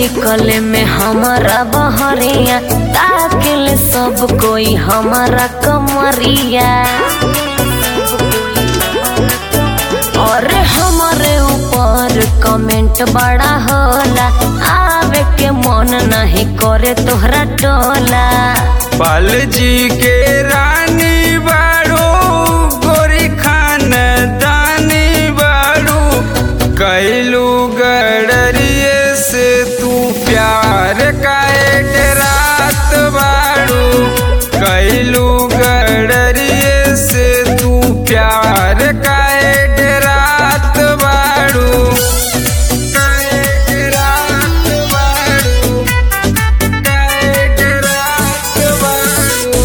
निकले में हमारा बहरिया ताकिल सब कोई हमारा कमरिया और हमारे ऊपर कमेंट बड़ा होला आवे के मन नहीं करे तोहरा टोला पाल जी के रानी बाड़ू गोरी खान दानी बाड़ू कैलू गडरिए से तू प्यार काहे रात बाड़ू कैलू गडरिए से तू प्यार काहे रात बाड़ू काहे रात बाड़ू काहे रात बाड़ू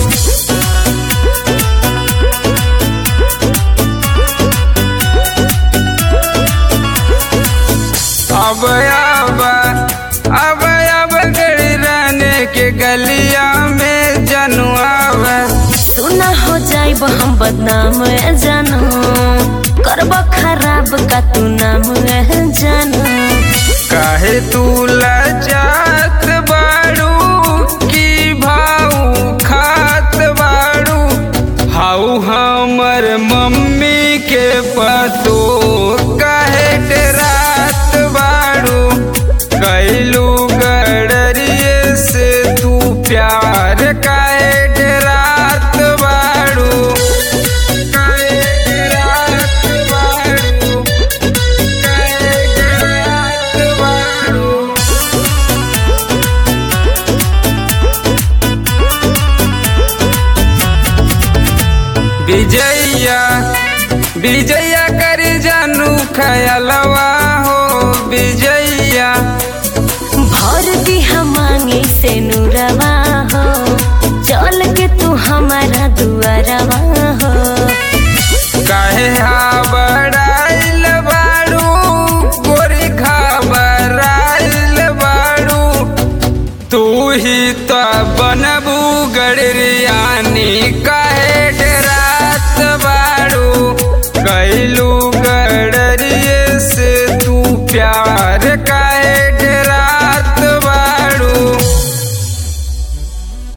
अब अब अब अब गड़ी रहने के गलिया में जनुआव सुना हो जाइब हम बदनाम ए जानू करब खराब का तू नाम ए जानू काहे तू लजात बाड़ू की भाऊ खात बाड़ू हाउ हमर मम्मी के पतो काहे डरात बाड़ू कैलू गडरिए से तू प्यार काहे डरात बाड़ू काहे डरात बाड़ू काहे डरात बाड़ू विजया विजया करी जानू खयलवा हो विजया भर दी हम मांगे से नूरवा हो चल के तू हमारा दुआरवा हो काहे हाबड़ाइल बाड़ू गोरी घबराइल बाड़ू तू ही तो बनबू गड़रियानी काहे डरात बाड़ू कैलू